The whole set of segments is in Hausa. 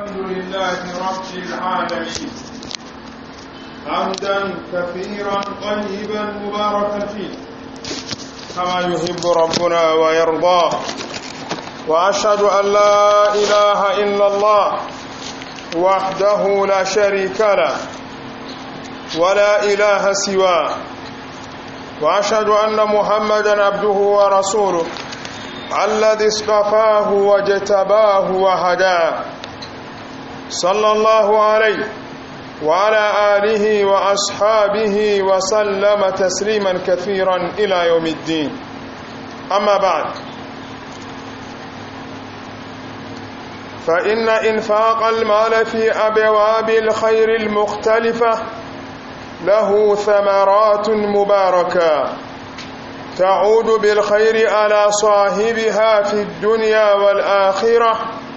الحمد لله رب العالمين حمدا كثيرا طيبا مباركا فيه كما يحب ربنا ويرضى واشهد ان لا اله الا الله وحده لا شريك له ولا اله سواه واشهد ان محمدا عبده ورسوله الذي اصطفاه واجتباه وهداه صلى الله عليه وعلى آله وأصحابه وسلم تسليما كثيرا إلى يوم الدين أما بعد فإن إنفاق المال في أبواب الخير المختلفة له ثمرات مباركة تعود بالخير على صاحبها في الدنيا والآخرة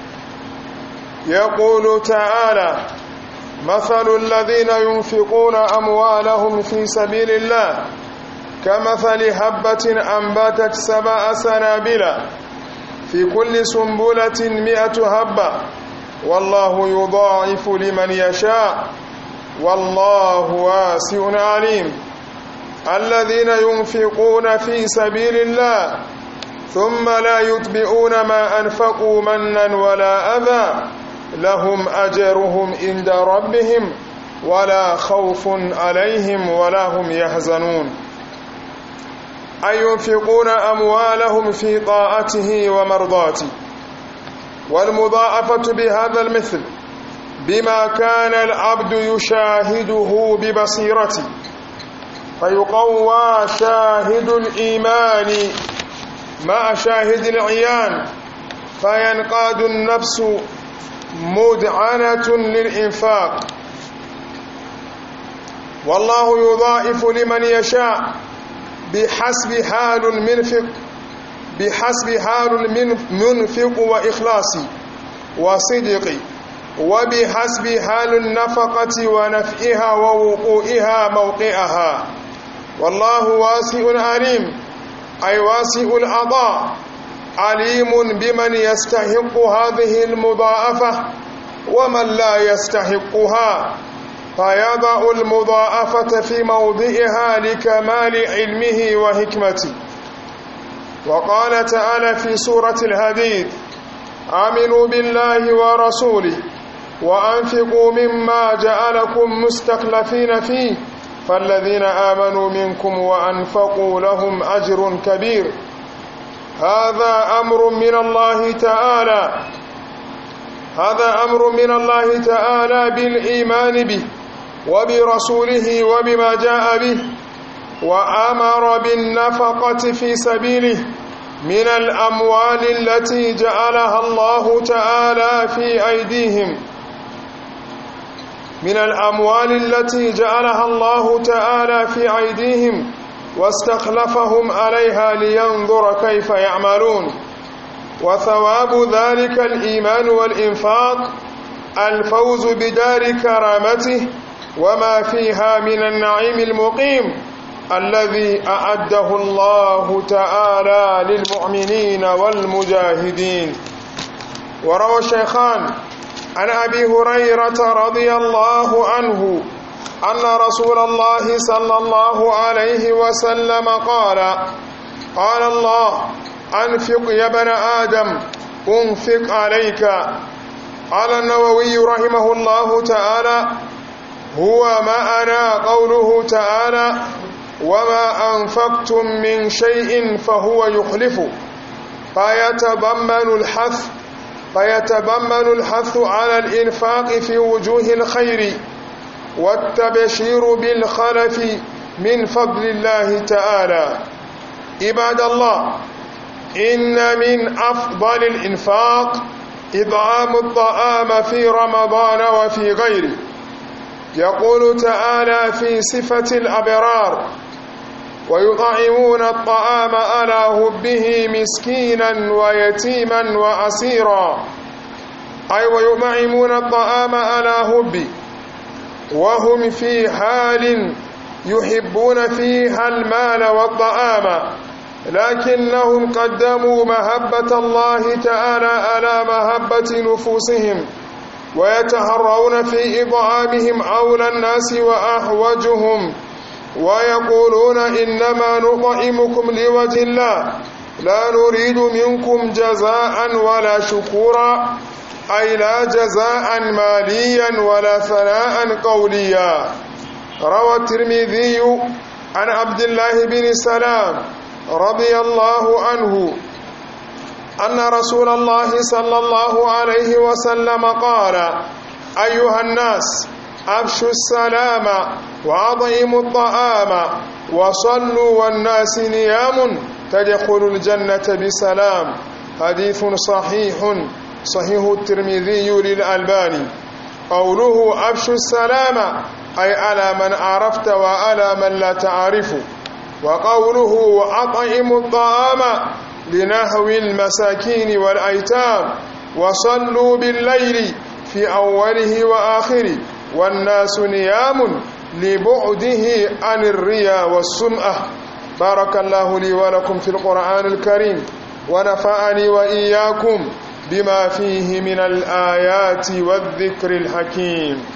يقول تعالى مثل الذين ينفقون أموالهم في سبيل الله كمثل هبة أنبتت سبع سنابل في كل سنبلة مئة هبة والله يضاعف لمن يشاء والله واسع عليم الذين ينفقون في سبيل الله ثم لا يتبعون ما أنفقوا منا ولا أذى لهم أجرهم عند ربهم ولا خوف عليهم ولا هم يحزنون أي ينفقون أموالهم في طاعته ومرضاته والمضاعفة بهذا المثل بما كان العبد يشاهده ببصيرته فيقوى شاهد الإيمان مع شاهد العيان فينقاد النفس مدعنة للإنفاق والله يضاعف لمن يشاء بحسب حال المنفق بحسب حال المنفق وإخلاص وصدق وبحسب حال النفقة ونفئها ووقوئها موقعها والله واسع عليم أي واسع العطاء عليم بمن يستحق هذه المضاعفة ومن لا يستحقها فيضع المضاعفة في موضعها لكمال علمه وحكمته وقال تعالى في سورة الحديد آمنوا بالله ورسوله وأنفقوا مما جعلكم مستخلفين فيه فالذين آمنوا منكم وأنفقوا لهم أجر كبير هذا أمر من الله تعالى هذا أمر من الله تعالى بالإيمان به وبرسوله وبما جاء به وأمر بالنفقة في سبيله من الأموال التي جعلها الله تعالى في أيديهم من الأموال التي جعلها الله تعالى في أيديهم واستخلفهم عليها لينظر كيف يعملون وثواب ذلك الإيمان والإنفاق الفوز بدار كرامته وما فيها من النعيم المقيم الذي أعده الله تعالى للمؤمنين والمجاهدين وروى الشيخان عن أبي هريرة رضي الله عنه أن رسول الله صلى الله عليه وسلم قال قال الله أنفق يا ابن آدم أنفق عليك قال النووي رحمه الله تعالى هو معنى قوله تعالى وما أنفقتم من شيء فهو يخلف فيتضمن الحث فيتضمن الحث على الإنفاق في وجوه الخير والتبشير بالخلف من فضل الله تعالى عباد الله إن من أفضل الإنفاق إطعام الطعام في رمضان وفي غيره يقول تعالى في صفة الأبرار ويطعمون الطعام على هبه مسكينا ويتيما وأسيرا أي ويطعمون الطعام على هبه وهم في حال يحبون فيها المال والطعام لكنهم قدموا محبة الله تعالى على محبة نفوسهم ويتهرون في إطعامهم أولى الناس وأحوجهم ويقولون إنما نطعمكم لوجه الله لا نريد منكم جزاء ولا شكورا أي لا جزاء ماليا ولا ثناء قوليا روى الترمذي عن عبد الله بن سلام رضي الله عنه أن رسول الله صلى الله عليه وسلم قال أيها الناس أفشوا السلام وأطعموا الطعام وصلوا والناس نيام تدخلوا الجنة بسلام حديث صحيح صحيح الترمذي للألباني قوله أفشوا السلام أي على من عرفت وعلى من لا تعرف وقوله وأطعموا الطعام لنهو المساكين والأيتام وصلوا بالليل في أوله وآخره والناس نيام لبعده عن الرياء والسمعة بارك الله لي ولكم في القرآن الكريم ونفعني وإياكم بما فيه من الآيات والذكر الحكيم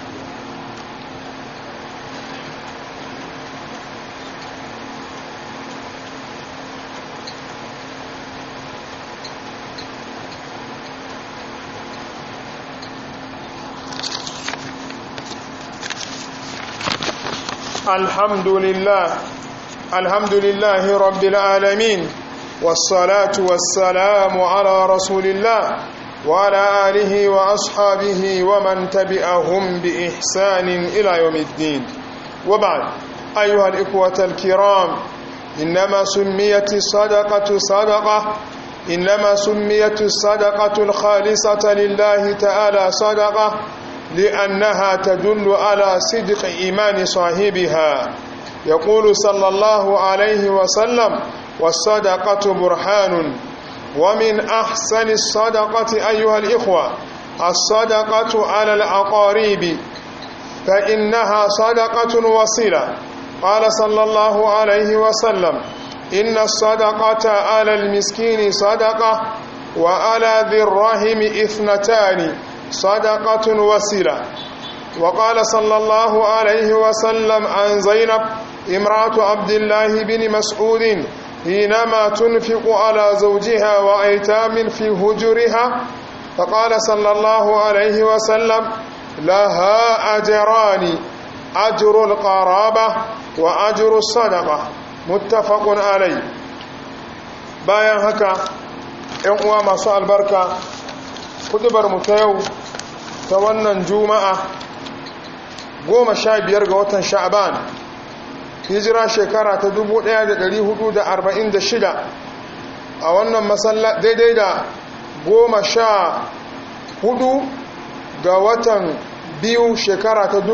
الحمد لله الحمد لله رب العالمين والصلاة والسلام على رسول الله وعلى آله وأصحابه ومن تبعهم بإحسان إلى يوم الدين وبعد أيها الإخوة الكرام إنما سميت الصدقة صدقة إنما سميت الصدقة الخالصة لله تعالى صدقة لأنها تدل على صدق إيمان صاحبها يقول صلى الله عليه وسلم والصدقة برهان ومن أحسن الصدقة أيها الإخوة الصدقة على الأقارب فإنها صدقة وصلة قال صلى الله عليه وسلم إن الصدقة على المسكين صدقة وعلى ذي الرحم إثنتان صدقة وسيلة وقال صلى الله عليه وسلم عن زينب امرأة عبد الله بن مسعود حينما تنفق على زوجها وأيتام في هجرها فقال صلى الله عليه وسلم لها أجران أجر القرابة وأجر الصدقة متفق عليه bayan haka ‘yan uwa masu albarka mu ta yau ta wannan juma'a goma sha biyar ga watan sha'aban hijira shekara ta 1446 a wannan masalla daidai da goma sha hudu ga watan biyu shekara ta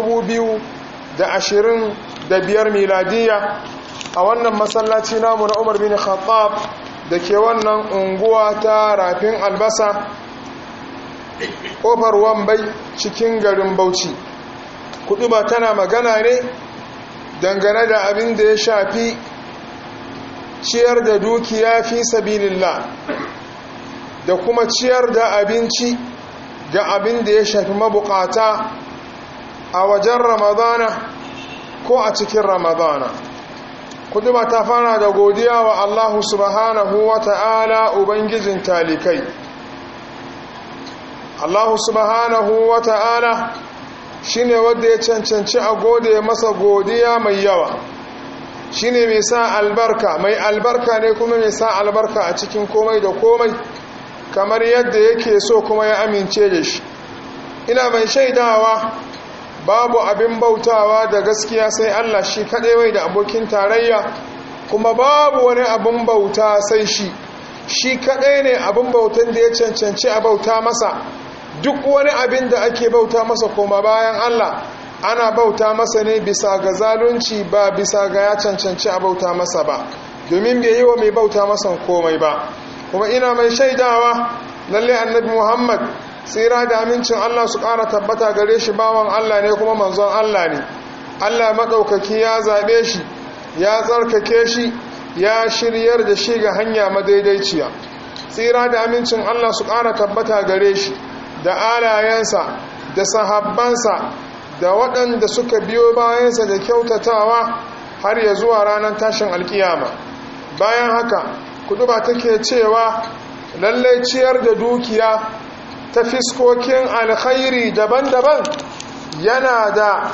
2025 miladiya a wannan masallaci namu na umar bin khattab da ke wannan unguwa ta rafin albasa kofar wambai cikin garin bauchi kudu ba tana magana ne dangane da abin da ya shafi ciyar da dukiya fi sabilillah da kuma ciyar da abinci ga abin da ya shafi mabukata a wajen ramadana ko a cikin ramadana kudu ba ta fara da godiya wa allahu subhanahu wa ta'ala ubangijin talikai Allah subhanahu wa ta'ala shi ne wadda ya cancanci a gode masa godiya mai yawa shi ne mai sa albarka mai albarka ne kuma mai sa albarka a cikin komai da komai kamar yadda yake so kuma ya amince da shi ina mai shaidawa babu abin bautawa da gaskiya sai Allah shi kaɗai mai da abokin tarayya kuma babu wani abin bauta sai shi shi kaɗai ne abin bautan da ya cancanci a bauta masa duk wani abin da ake bauta masa koma bayan Allah ana bauta masa ne bisa ga zalunci ba bisa ga ya cancanci a bauta masa ba domin bai yi wa mai bauta masa komai ba kuma ina mai shaidawa lalle annabi Muhammad tsira da amincin Allah su ƙara tabbata gare shi bawan Allah ne kuma manzon Allah ne Allah maɗaukaki ya zaɓe shi ya tsarkake shi ya shiryar da shi ga hanya madaidaiciya tsira da amincin Allah su ƙara tabbata gare shi da alayensa da sahabbansa da waɗanda suka biyo bayansa da kyautatawa har ya zuwa ranar tashin alkiyama bayan haka kudu ba take cewa lallai ciyar da dukiya ta fiskokin alkhairi daban-daban yana da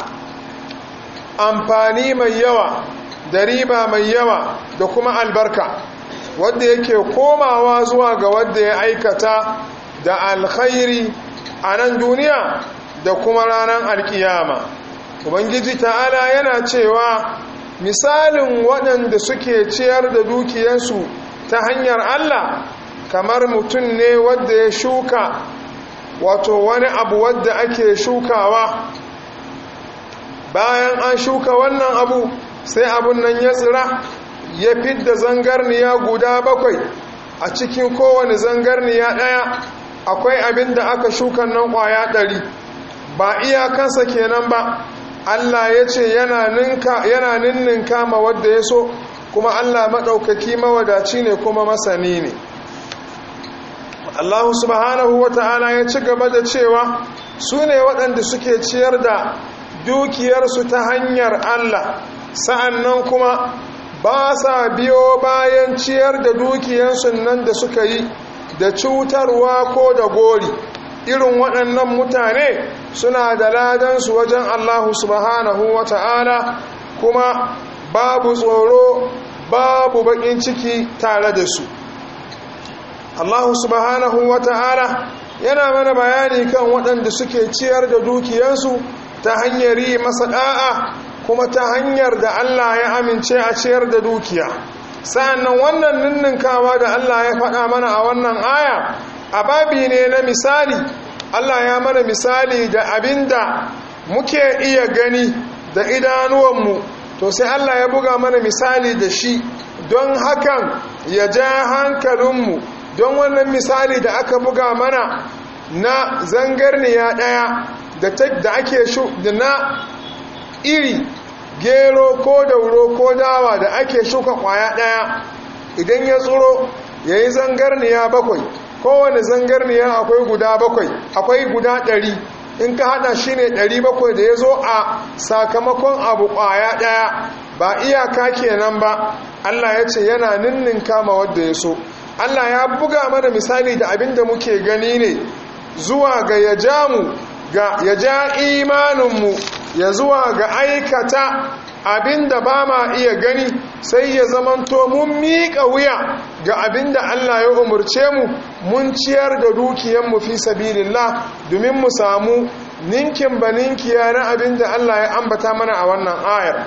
amfani mai yawa da riba mai yawa da kuma albarka wadda yake komawa zuwa ga wadda ya aikata da alkhairi a nan duniya da kuma ranar alkiyama ubangiji ta'ala yana cewa misalin waɗanda suke ciyar da dukiyansu ta hanyar allah kamar mutum ne wadda ya shuka wato wani abu wadda ake shukawa bayan an shuka wannan abu sai abun nan ya tsira ya fidda zangarniya guda bakwai a cikin kowane zangarniya ɗaya akwai abin da aka shuka nan ƙwaya ɗari ba iyakansa kenan ba allah ya ce yana ninninka ma wadda ya so kuma allah maɗaukaki mawadaci ne kuma masani ne allahu subhanahu wa ta'ala ya ci gaba da cewa su ne waɗanda suke ciyar da dukiyarsu ta hanyar allah sa'an nan kuma ba sa biyo bayan ciyar da dukiyarsu nan da suka yi da cutarwa ko da gori irin waɗannan mutane suna da ladansu wajen allahu subhanahu wa ta'ala kuma babu tsoro babu baƙin ciki tare da su allahu subhanahu wa ta'ala yana mana bayani kan waɗanda suke ciyar da dukiyansu ta hanyar yi masa ɗa'a kuma ta hanyar da Allah ya amince a ciyar da dukiya sa'annan wannan ninninkawa da Allah ya faɗa mana a wannan aya a babi ne na misali Allah ya mana misali da abinda muke iya gani da idanuwanmu to sai Allah ya buga mana misali da shi don hakan ya ja hankalinmu don wannan misali da aka buga mana na zangarniya ɗaya da ake shu da na iri gero ko dauro ko dawa da ake shuka kwaya ɗaya idan ya tsoro ya yi zangarniya bakwai kowane zangarniya akwai guda bakwai akwai guda ɗari in ka hada shi ne ɗari bakwai da ya zo a sakamakon abu kwaya ɗaya ba iyaka kenan ba allah ya ce yana ninnin kama wadda ya so allah ya buga mana misali da abin da muke gani ne zuwa ga ya ja mu ga ya ja imaninmu ya zuwa ga aikata abinda ba ma iya gani sai ya zamanto mun miƙa wuya ga abinda Allah ya umarce mu mun ciyar da dukiyanmu fi sabilillah domin mu samu ninkin ba ninkiya na abinda Allah ya ambata mana a wannan ayar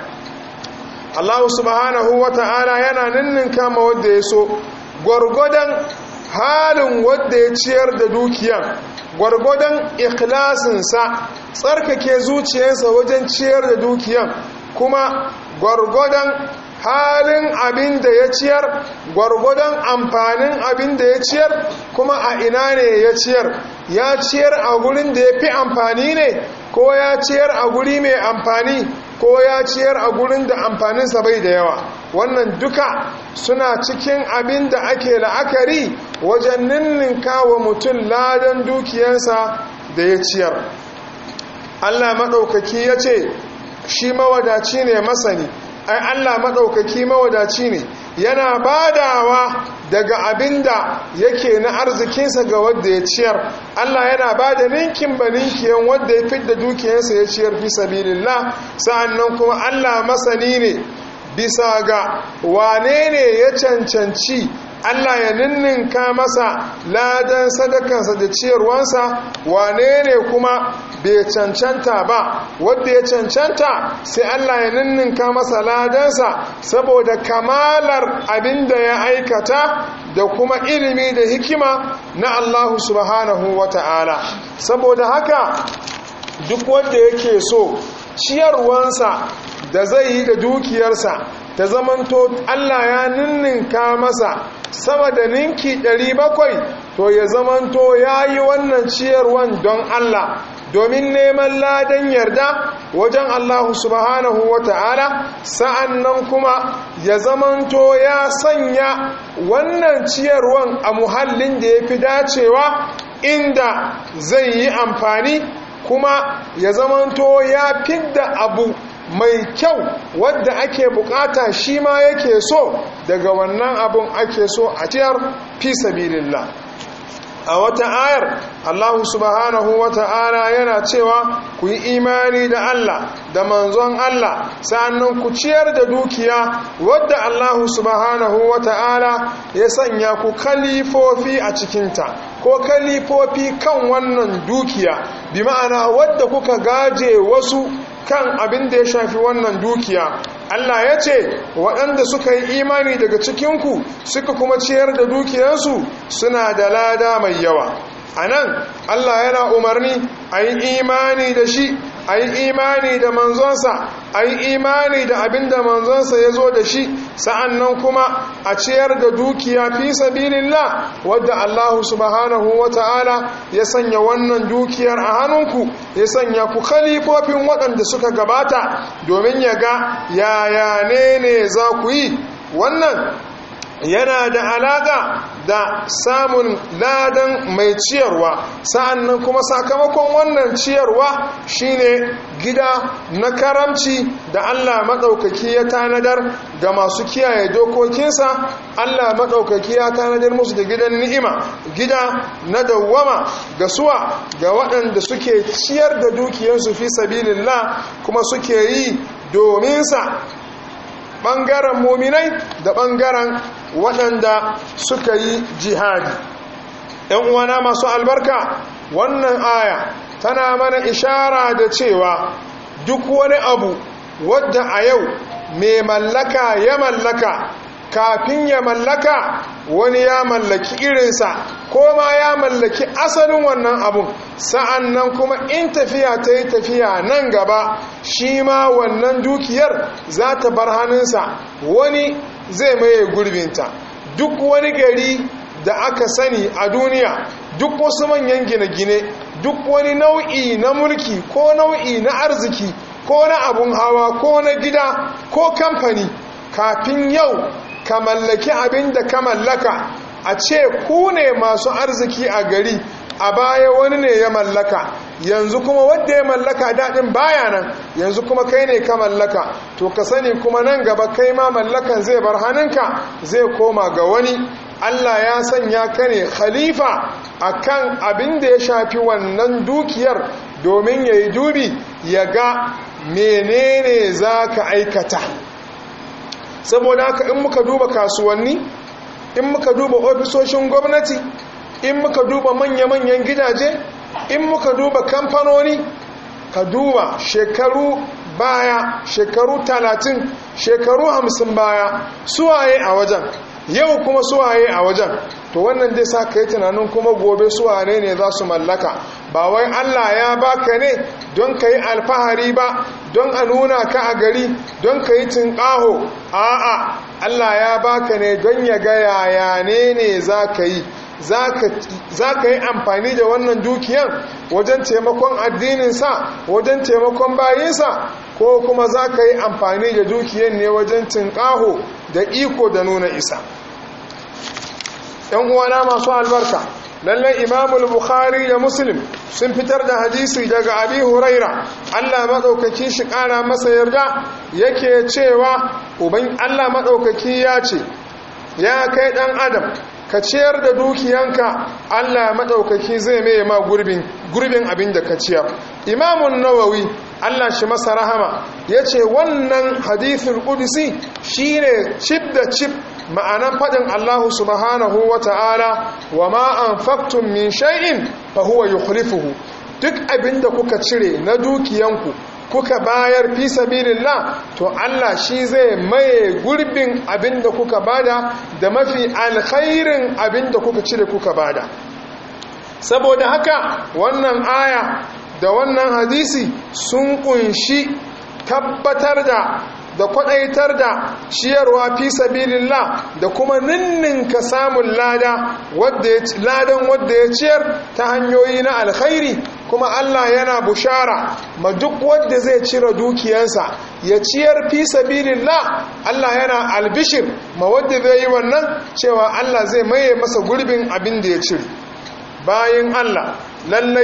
Allah subhanahu wa ta'ala yana ninninka ma wadda ya so gwargwadon halin wadda ya ciyar da dukiyan gwargwadon ikhlasinsa tsarkake zuciyarsa wajen ciyar da dukiyan kuma gwargwadon halin abin da ya ciyar gwargwadon amfanin abin da ya ciyar kuma a ina ne ya ciyar ya ciyar a gurin da ya fi amfani ne ko ya ciyar a guri mai amfani ko ya ciyar a gurin da amfaninsa bai da yawa wannan duka suna cikin abin da ake la'akari wajen ninninka wa mutum ladan dukiyansa da ya ciyar allah maɗaukaki ya ce shi mawadaci ne masani ai allah maɗaukaki mawadaci ne yana badawa daga abin da yake na arzikinsa ga wadda ya ciyar Allah yana ba da ninkin ba ninkiyan wadda ya fidda dukiyansa ya ciyar fi sabilillah sa'annan kuma Allah masani ne bisa ga wane ne ya cancanci Allah ya ninninka masa ladan sadakansa da ciyarwansa wane ne kuma bai cancanta ba wadda ya cancanta sai Allah ya ninninka masa ladansa saboda kamalar abin da ya aikata da kuma ilimi da hikima na Allah subhanahu wa ta'ala saboda haka duk wanda yake so ciyarwansa da zai yi da dukiyarsa ta zamanto Allah ya ninninka masa sama da ninki 700 to ya zamanto ya yi wannan ciyarwan don Allah domin neman ladan yarda wajen Allah subhanahu wa ta'ala sa'an nan kuma ya zamanto ya sanya wannan ciyarwan a muhallin da ya fi dacewa inda zai yi amfani kuma ya zamanto ya fidda abu mai kyau wadda ake bukata shi ma yake so daga wannan abun ake so a ciyar fi sabilillah a wata ayar Allah subhanahu wa ta'ala yana cewa ku yi imani da Allah da manzon Allah sannan ku ciyar da dukiya wadda Allah subhanahu wa ta'ala ya sanya ku kalifofi a cikinta ko kalifofi kan wannan dukiya bi ma'ana wadda kuka gaje wasu kan abin da ya shafi wannan dukiya Allah ya ce waɗanda suka yi imani daga cikinku suka kuma ciyar da dukiyarsu suna da lada mai yawa a nan Allah yana umarni a yi imani da shi a yi imani da manzonsa a yi imani da abin da manzonsa ya zo da shi sa'an nan kuma a ciyar da dukiya fi sabilillah wadda Allah subhanahu wa ta'ala ya sanya wannan dukiyar a hannunku ya sanya ku khalifofin waɗanda suka gabata domin ya ga yaya ne ne za ku yi wannan yana da alaƙa da samun ladan mai ciyarwa sa'annan kuma sakamakon wannan ciyarwa shine gida na karamci da Allah maɗaukaki ya tanadar ga masu kiyaye dokokinsa Allah maɗaukaki ya tanadar musu da gidan ni'ima gida na dawwama ga suwa ga waɗanda suke ciyar da dukiyarsu fi sabilillah kuma suke yi dominsa ɓangaren muminai da ɓangaren waɗanda suka yi jihadi ‘yan uwana masu albarka wannan aya tana mana ishara da cewa duk wani abu wadda a yau mai mallaka ya mallaka kafin ya mallaka wani ya mallaki irinsa ko ma ya mallaki asalin wannan abun sa'an nan kuma in tafiya ta yi tafiya nan gaba shi ma wannan dukiyar za ta bar hannunsa wani zai maye gurbinta duk wani gari da aka sani a duniya duk wasu manyan gine-gine duk wani nau'i na mulki ko nau'i na arziki ko na abun hawa ko na gida ko kamfani kafin yau ka mallaki abin da ka mallaka a ce ku ne masu arziki a gari a baya wani ne ya mallaka yanzu kuma wadda ya mallaka daɗin baya nan yanzu kuma kai ne ka mallaka to ka sani kuma nan gaba kai ma mallakan zai bar hannunka zai koma ga wani Allah ya sanya ka ne khalifa akan abin da ya shafi wannan dukiyar domin ya yi dubi ya ga menene za ka aikata saboda haka in muka duba kasuwanni in muka duba ofisoshin gwamnati in muka duba manya-manyan gidaje in muka duba kamfanoni ka duba shekaru baya shekaru talatin shekaru hamsin baya suwaye a wajen yau kuma suwaye a wajen to wannan dai sa ka yi tunanin kuma gobe suwane ne za su mallaka ba wai allah ya baka ne don ka yi alfahari ba don a nuna ka a gari don ka yi tunƙaho a'a allah ya baka ne don ya ga yaya ne ne za ka yi za ka yi amfani da wannan dukiyan wajen taimakon addininsa wajen taimakon bayinsa ko kuma za ka yi amfani da dukiyan ne wajen tunƙaho da iko da nuna isa ‘yan uwana masu albarka lallai imamul bukhari da muslim sun fitar da hadisi daga abi huraira allah maɗaukaki shi ƙara masa yarda yake cewa uban allah maɗaukaki ya ce ya kai ɗan adam ka ciyar da dukiyanka Allah maɗaukaki zai mai ma gurbin abin da ka ciyar imamun nawawi Allah shi masa rahama ya ce wannan hadithin ƙudisi shi ne cip da cip ma'anan faɗin Allah subhanahu wa ta'ala wa ma'an faktun min shay'in fa huwa yukhlifuhu duk abin da kuka cire na dukiyanku kuka bayar fi sabilillah to Allah shi zai maye gurbin abin da kuka bada da mafi alkhairin abin da kuka cire kuka bada saboda haka wannan aya da wannan hadisi sun kunshi tabbatar da da kwadaitar da ciyarwa fi sabilillah da kuma ninninka samun lada ladan wadda ya ciyar ta hanyoyi na alkhairi kuma Allah yana bushara ma duk wadda zai cire dukiyansa ya ciyar fi sabilillah Allah yana albishir ma wadda zai yi wannan cewa Allah zai maye masa gurbin abin da ya cire bayan Allah lallai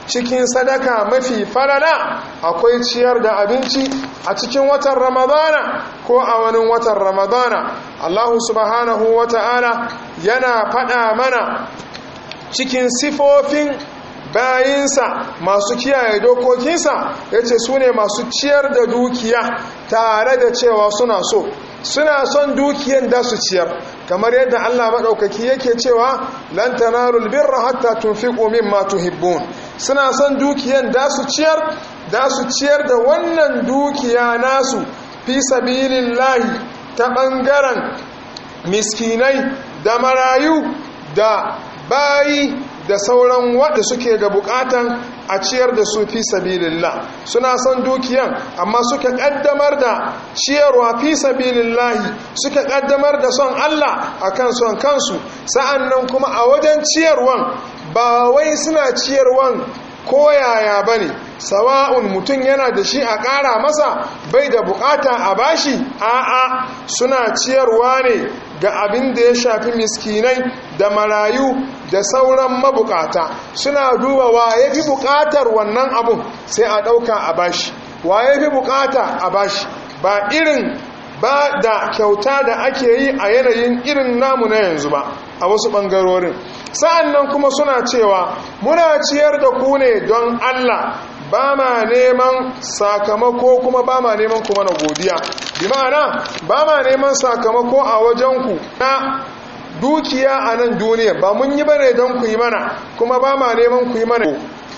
cikin sadaka mafi falala akwai ciyar da abinci a cikin watan ramadana ko a wani watan ramadana allahu subhanahu wa ta'ala yana faɗa mana cikin sifofin bayinsa masu kiyaye dokokinsa ya ce su ne masu ciyar da dukiya tare da cewa suna so suna son dukiyan da su ciyar kamar yadda Allah maɗaukaki yake cewa lan tanalul birra hatta tunfiqu mimma tuhibbun suna son dukiyan da su ciyar da su ciyar da wannan dukiya nasu fi sabilillahi ta ɓangaren miskinai da marayu da bayi da sauran wadda suke da bukatan a ciyar da su fi sabilillah suna son dukiyan amma suka kaddamar da ciyarwa fi sabilillahi suka kaddamar da son Allah akan son kansu sa'annan kuma a wajen ciyarwan ba wai suna ciyarwan koyaya bane sawa'un mutum yana da shi a ƙara masa bai da bukata a bashi a'a suna ciyarwa ne ga abin da ya shafi miskinai da marayu da sauran mabukata suna duba wa ya fi bukatar wannan abun sai a ɗauka a bashi wa ya fi bukata a bashi ba irin ba da kyauta da ake yi a yanayin irin namu na yanzu ba a wasu ɓangarorin sa'an nan kuma suna cewa muna ciyar da ku ne don allah ba ma neman sakamako kuma ba ma neman kuma na godiya bi ma'ana ba ma neman sakamako a wajenku na dukiya a nan duniya ba mun yi bane don ku yi mana kuma ba ma neman ku yi mana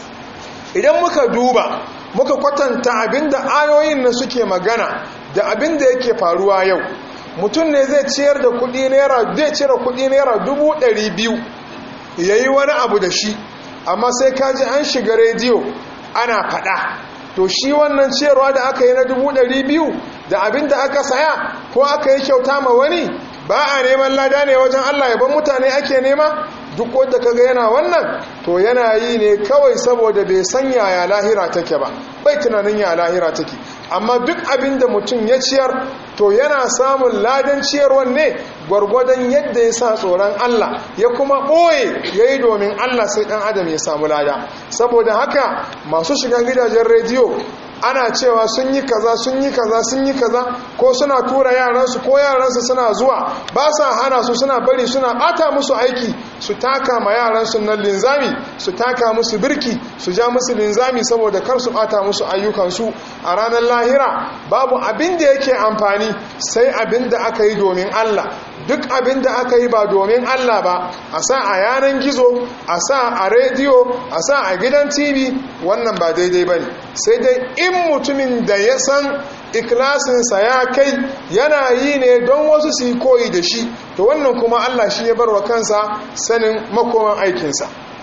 idan muka duba muka kwatanta abinda ayoyin na suke magana da abinda yake faruwa yau mutum ne zai ciyar da kudi naira zai cire kudi naira dubu ɗari biyu ya yi wani abu da shi amma sai kaji an shiga rediyo ana faɗa to shi wannan ciyarwa da aka yi na dubu ɗari biyu da abinda aka saya ko aka yi kyauta ma wani ba a neman lada ne wajen Allah yaban mutane ake nema duk wanda kaga yana wannan to yana yi ne kawai saboda bai san yaya lahira take ba bai tunanin ya lahira take amma duk abin da mutum ya ciyar to yana samun ladan ciyarwan ne gwargwadon yadda ya sa tsoron Allah ya kuma ɓoye ya yi domin Allah sai ɗan adam ya samu lada saboda haka masu shigan gidajen rediyo ana cewa sun yi kaza sun yi kaza sun yi kaza ko suna tura yaransu ko yaransu suna zuwa ba sa hana su suna bari suna bata musu aiki su taka ma yaransu nan linzami su taka musu birki su ja musu linzami saboda kar su bata musu ayyukansu a ranar lahira babu abin da yake amfani sai abin da aka yi domin Allah duk abin da aka yi ba domin Allah ba a sa a yanan gizo a sa a rediyo a sa a gidan tv wannan ba daidai ba ne sai dai in mutumin da ya san ikilasinsa ya kai yana yi ne don wasu su yi koyi da shi to wannan kuma Allah shi ya bar wa kansa sanin makoman aikinsa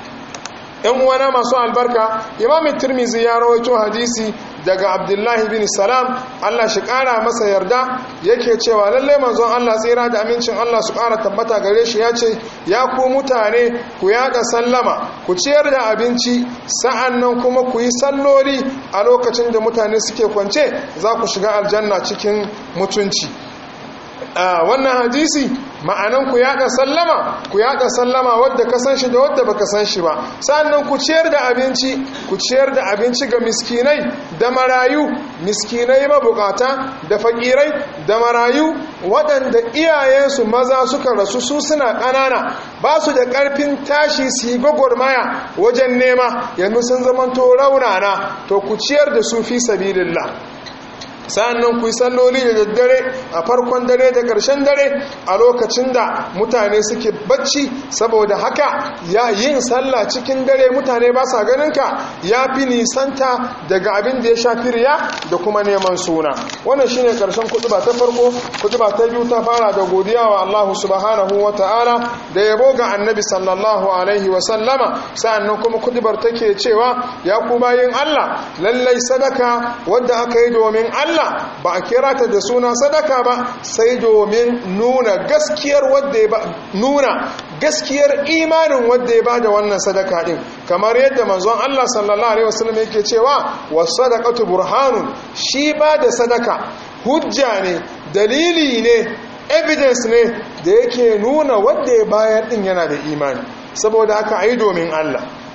‘yan uwana masu albarka imamin turmizi ya rawaito hadisi daga abdullahi bin salam allah shi kara masa yarda yake cewa lalle manzon allah tsira da amincin allah su kara tabbata gare shi ya ce ya ku mutane ku yada sallama ku ciyar da abinci sa'an nan kuma ku yi salloli a lokacin da mutane suke kwance za ku shiga aljanna cikin mutunci wannan hadisi ma'anan ku yaɗa sallama ku yaɗa sallama wadda ka san shi da wadda baka san shi ba sannan ku ciyar da abinci ku ciyar da abinci ga miskinai da marayu miskinai mabukata da fakirai da marayu waɗanda iyayensu maza suka rasu su suna ƙanana ba su da ƙarfin tashi su yi gwagwarmaya wajen nema yanzu sun zamanto raunana to ku ciyar da su fi sabilillah sa'annan ku yi salloli da daddare a farkon dare da ƙarshen dare a lokacin da mutane suke bacci saboda haka ya yin sallah cikin dare mutane ba sa ganinka ya fi nisanta daga abin da ya shafi riya da kuma neman suna wannan shine ƙarshen kutuba ta farko kutuba ta biyu ta fara da godiya wa Allah subhanahu wa ta'ala da yabo ga annabi sallallahu alaihi wa sallama sa'annan kuma kutubar take cewa ya ku bayin Allah lallai sadaka wadda aka yi domin Allah Allah ba a kira ta da suna sadaka ba sai domin nuna gaskiyar wadda ya nuna gaskiyar imanin wadda ya bada wannan sadaka din kamar yadda manzon Allah sallallahu alaihi wasallam yake cewa was-sadaqatu burhanun shi bada sadaka hujja ne dalili ne evidence ne da yake nuna wadda ya bayar din yana da imani saboda haka ayi domin Allah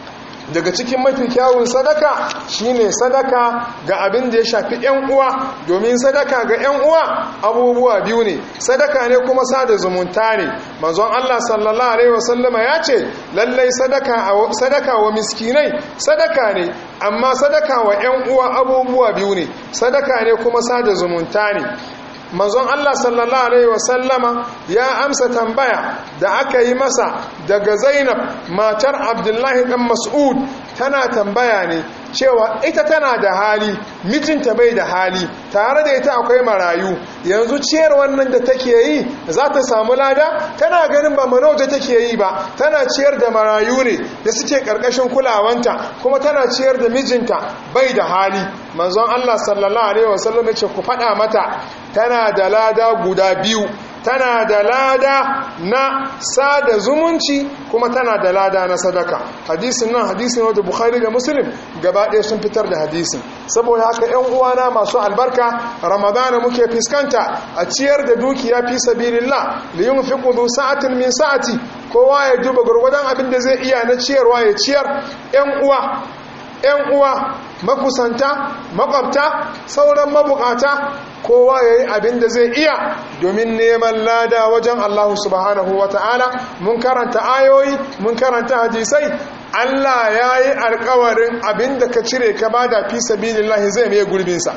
daga cikin mafi kyawun sadaka shine sadaka ga abin da ya shafi yan uwa domin sadaka ga yan uwa abubuwa biyu ne sadaka ne kuma sada zumunta ne manzon Allah sallallahu alaihi wasallama ya ce lallai sadaka sadaka wa miskinai sadaka ne amma sadaka wa yan uwa abubuwa biyu ne sadaka ne kuma sada zumunta ne manzon Allah sallallahu alaihi wasallama ya amsa tambaya da aka yi masa daga Zainab matar Abdullahi dan Mas'ud tana tambaya ne cewa ita tana da hali mijinta bai da hali tare da ita akwai marayu yanzu ciyar wannan da take yi za ta samu lada tana ganin ba manauta take yi ba tana ciyar da marayu ne da suke karkashin kulawanta kuma tana ciyar da mijinta bai da hali manzon Allah sallallahu alaihi wasallam ya ce ku faɗa mata tana da lada guda biyu tana da lada na sada zumunci kuma tana da lada na sadaka hadisin nan hadisin wadda bukhari da muslim gaba ɗaya sun fitar da hadisin saboda haka yan uwana masu albarka ramadana muke fuskanta a ciyar da dukiya fi sabilillah li yunfiqu du sa'atin min sa'ati kowa ya duba gurgurdan abin da zai iya na ciyarwa ya ciyar yan uwa yan uwa makusanta makwabta sauran mabukata kowa ya yi abin da zai iya domin neman lada wajen Allah subhanahu wa ta'ala mun karanta ayoyi mun karanta hadisai Allah ya yi alkawarin abin da ka cire ka bada fi sabilillahi zai mai gurbinsa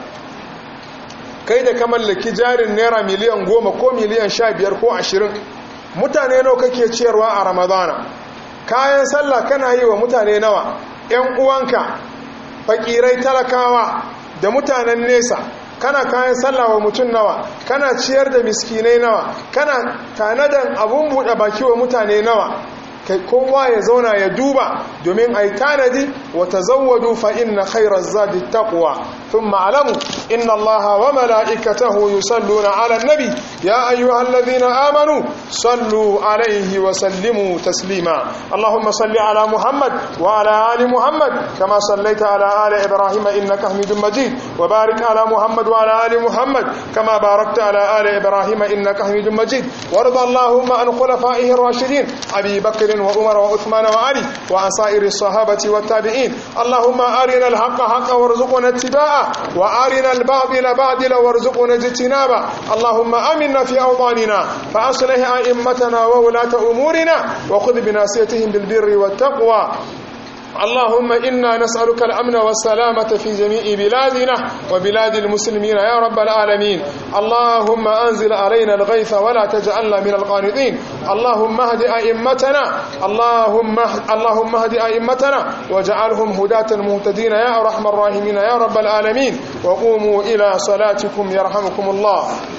kai da ka mallaki jarin naira miliyan goma ko miliyan sha biyar ko ashirin mutane nawa kake ciyarwa a ramadana kayan sallah kana yi wa mutane nawa 'yan uwanka fakirai talakawa da mutanen nesa kana kayan sallah wa mutum nawa kana ciyar da miskinai nawa kana tanadan abun buɗe baki wa mutane nawa kai kowa ya zauna ya duba domin ai tanadi wa tazawwadu fa inna khayra zadi taqwa thumma alamu inna allaha wa malaikatahu yusalluna ala nabi ya ayyuhalladhina amanu sallu alayhi wa sallimu taslima allahumma salli ala muhammad wa ala ali muhammad kama sallaita ala ali ibrahim innaka hamidum majid wa barik ala muhammad wa ala ali muhammad kama barakta ala ali ibrahim innaka hamidum majid warda allahumma an khulafaihi ar-rashidin abi bakr وعمر وعثمان وعلي وعن سائر الصحابة والتابعين اللهم أرنا الحق حقا وارزقنا اتباعه وأرنا الباطل باطلا وارزقنا اجتنابه اللهم أمنا في أوطاننا فأصلح أئمتنا وولاة أمورنا وخذ بناصيتهم بالبر والتقوى اللهم إنا نسألك الأمن والسلامة في جميع بلادنا وبلاد المسلمين يا رب العالمين اللهم أنزل علينا الغيث ولا تجعلنا من القانطين اللهم اهد أئمتنا اللهم اللهم اهد أئمتنا واجعلهم هداة مهتدين يا أرحم الراحمين يا رب العالمين وقوموا إلى صلاتكم يرحمكم الله